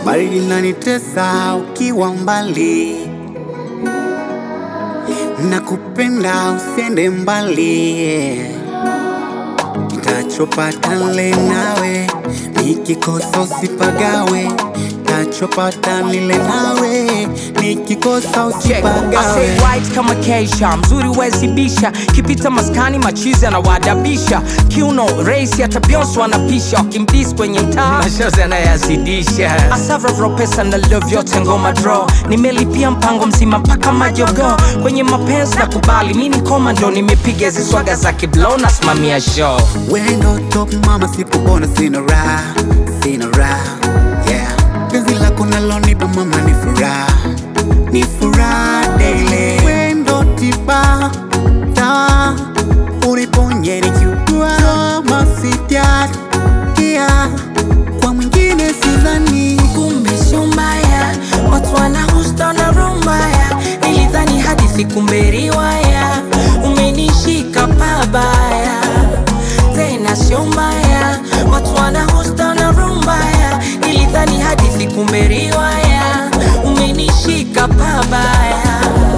baridi nanitesa ukiwa mbali, nakupenda usiende mbali, nitachopata nile nawe, nikikosa usipagawe, nitachopata nile nawe, nikikosa Check. I usipagawe. say white kama keisha mzuri wezibisha kipita maskani machizi anawadabisha kiuno raisi hata Beyonce wanapisha wakimdis kwenye mtaa mashozi anayazidisha asavravro pesa na love yote ngoma draw nimelipia mpango mzima mpaka majogo kwenye mapenzi na kubali mi ni komando nimepiga hizi swaga za kiblo nasimamia show Wendo top mama, sipopona sina raha, sina raha yeah. Penzi lako nalonipa mama ni furaha, ni furaha daily. Wendo tiba dawa, uniponye nikiugua, kama sijali yeah. Kwa mwingine sidhani kumbe sio mbaya, watu wanahusta na roho mbaya. Nilidhani hadithi kumbe riwaya, umenishika pabaya, tena sio mbaya, watu wanahusta na roho mbaya. Nilidhani hadithi kumbe riwaya, umenishika pabaya.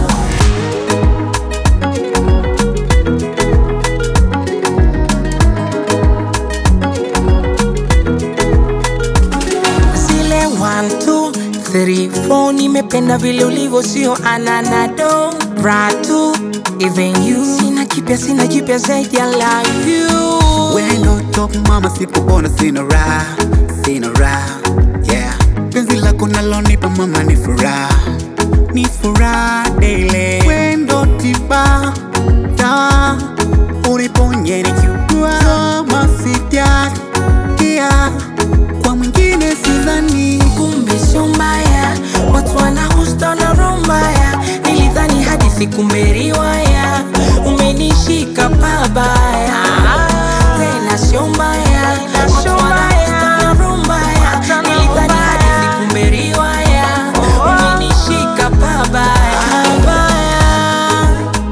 zile 1 2 3 4 nimependa vile ulivyo sio ananado ratu even you sina kipya sina jipya zaidi ya love you Wendo top mama, sipopona sina raha, sina raha yeah. Penzi lako nalonipa mama ni furaha, ni furaha daily. Wendo tiba dawa, uniponye nikiugua, kama sijali yeah. Kwa mwingine sidhani kumbe sio mbaya watu wanahusta na roho mbaya nilidhani hadithi kumbe riwaya umenishika pabaya tena sio mbaya watu wanahusta na roho mbaya nilidhani hadithi kumbe riwaya umenishika pabaya pabaya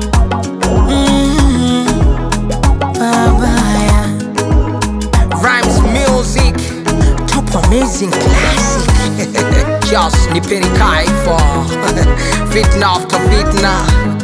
mm, pabaya Rhymes music top amazing classic just nipeni kaifo fitna after fitna